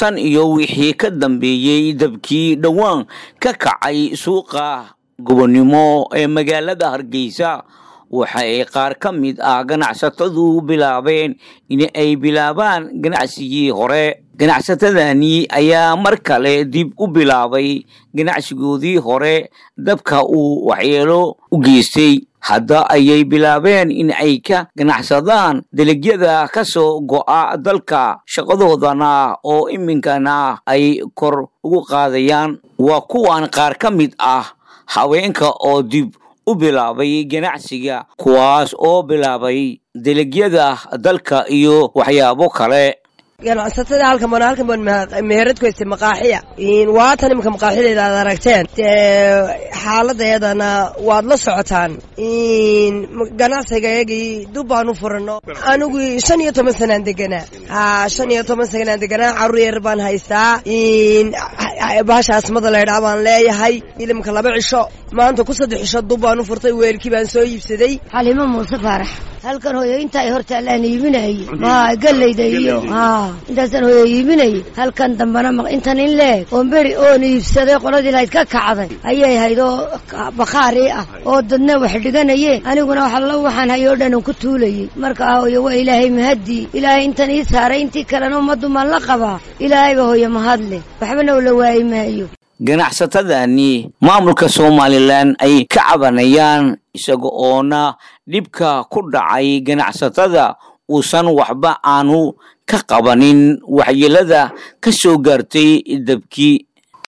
tan iyo wixii ka dambeeyey dabkii dhowaan ka kacay suuqa gobonnimo ee magaalada hargeysa waxa ay qaar ka mid ah ganacsatadu bilaabeen in ay bilaabaan ganacsigii hore ganacsatadani ayaa mar kale dib u bilaabay ganacsigoodii hore dabka uu waxyeelo u geystay hadda ayay bilaabeen in ay ka ganacsadaan dalagyada ka soo go'a dalka shaqadoodana oo iminkana ay kor ugu qaadayaan waa kuwan qaar ka mid ah haweenka oo dib u bilaabay ganacsiga kuwaas oo bilaabay dalagyada dalka iyo waxyaabo kale ganacsatada halkan baan halkan baan meherad ku haystay maqaaxiya waatan imika maqaaxideeda aad aragteen xaaladeedana waad la socotaan ganacsigayagii dub baan u furano anigu shan iyo toban sanaan deganaa ha shan iyo toban sanaan deganaa carruur yar baan haystaa bahasha asmada laydhaa baan leeyahay ilimka laba cisho maanta ku saddex cisho dub baan u furtay weelkii baan soo iibsaday xalimo muuse faarax halkan hooyo intaa horta allaan iibinayay ma gallayda iyo ha intaasaan hooyo iibinayay halkan dambana intan in leeg oon beri oon iibsaday qoladii lahayd ka kacday ayay hayd oo bakhaari ah oo dadna wax dhiganayeen aniguna waxalla waxaan hayoo dhan ku tuulayay marka hooyo waa ilaahay mahadii ilaahay intan ii saaray intii kalena ummaddu maan la qabaa ilaahayba hooyo mahadle waxbana la waayi maayo ganacsatadani maamulka somalilan ay ka cabanayaan isaga oona dhibka ku dhacay ganacsatada uusan waxba aanu ka qabanin waxyeelada ka soo gaartay dabkii